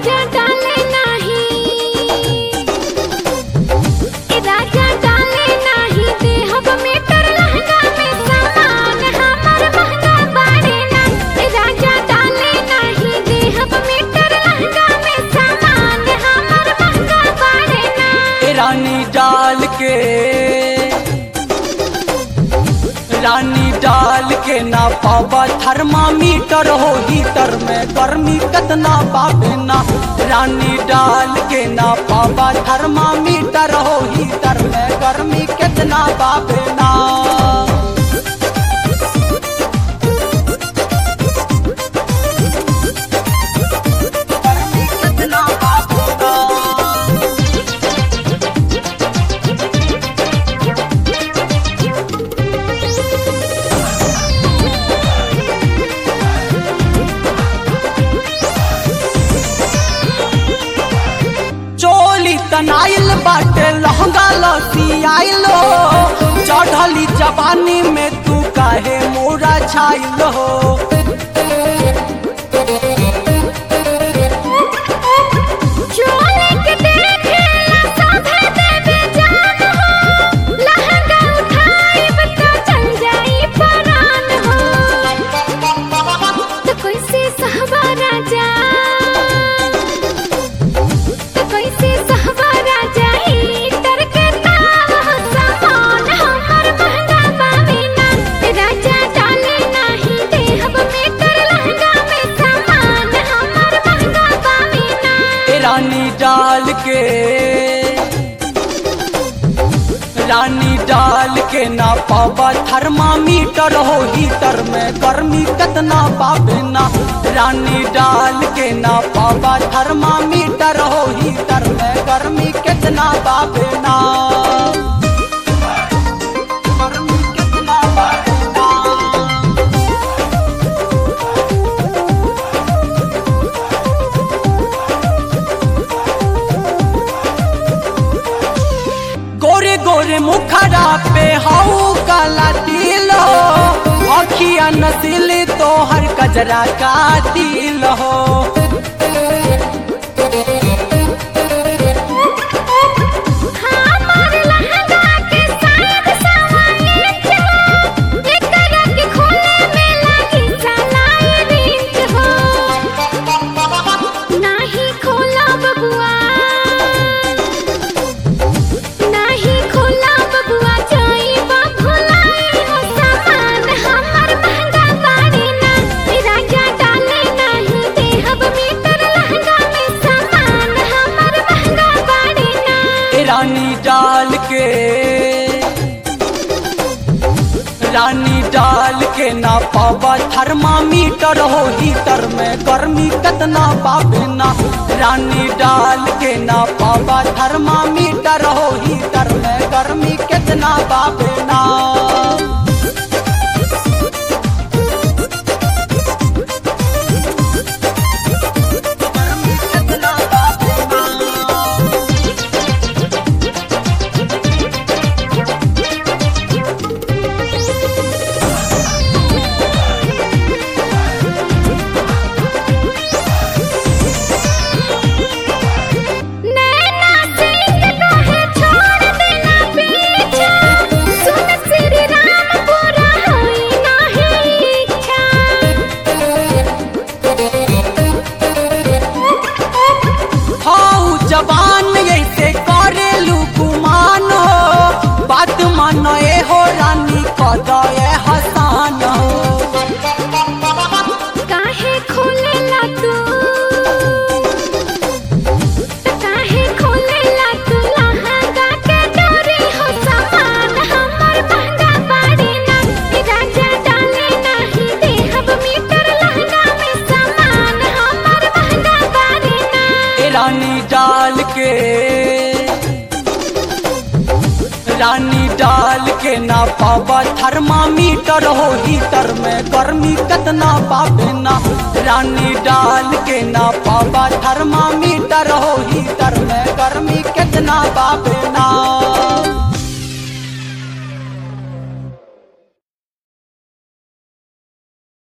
राजा डाले नाही ए राजा डाले नाही देहब मीटर लहंगा में सामान हमर महंगा बाड़े ना ए राजा डाले नाही देहब मीटर लहंगा में सामान हमर महंगा बाड़े ना ए रानी डाल के रानी डाल के ना पावा थर्मामीटर हो हीटर में गर्मी कतना पावे ना रानी डाल के ना पावा थर्मामीटर हो हीटर में गर्मी कितना पावे ना गर्मी कितना पावे ना चोली तनाइल बाटे लहंगा लसी आइलो चढ़ली जवानी में तू काहे मोरा छाइल हो चोले के देखेला साधे देवे जान हो लहंगा उठाइब तो चल जाई परान हो तो कैसे सहबा राजा तो कैसे सहबा राजा हीटर के ताव सामान हमर महंगा बावे ना राजा डाले नाही देहब मीटर लहंगा में सामान हमर महंगा बावे ना ए रानी डाल के रानी डाल के ना पावा थर्मामीटर हो हीटर में गर्मी कितना पावे ना रानी डाल के ना पावा थर्मामीटर हो हीटर में गर्मी कितना पावे ना गर्मी कितना पावे ना गोरे गोरे मुखरा पे हाउ काला तिलो अखिया नसीली तो हर कजरा का तिल हो हमार लहंगा के शायद सवाए चलो एकरा के खोले में लागी सलाई रिंच हो नाही खोला बबुआ नाही खोला बबुआ जाई बा भुलाई हो सामान हमर महंगा बाड़ी ना ए राजा डाले नाही देहब मीटर लहंगा में सामान हमर महंगा बाड़ी ना ए रानी डाल के रानी डाल के ना पावा थर्मामीटर हो हीटर में गर्मी कितना पावे ना रानी डाल के ना पावा थर्मामीटर हो हीटर में गर्मी कितना पावे ना गर्मी कितना पावे ना नैना सिंह कहे छोड़ देना पीछा सुन श्री राम पूरा होई नाही इच्छा हाउ जवान ऐसे करेलू गुमान हो बात मानो ए हो रानी कदे हसान हो काहे खोलेला तू काहे खोलेला तू लहंगा के डोरी हो सामान हमर महंगा बाड़ी ना ए राजा डाले नाही देहब मीटर लहंगा में सामान हमर महंगा बाड़ी ना ए रानी डाल के रानी डाल के ना पावा थर्मामीटर हो हीटर में गर्मी कितना पावे ना रानी डाल के ना पावा थर्मामीटर हो हीटर में गर्मी कितना पावे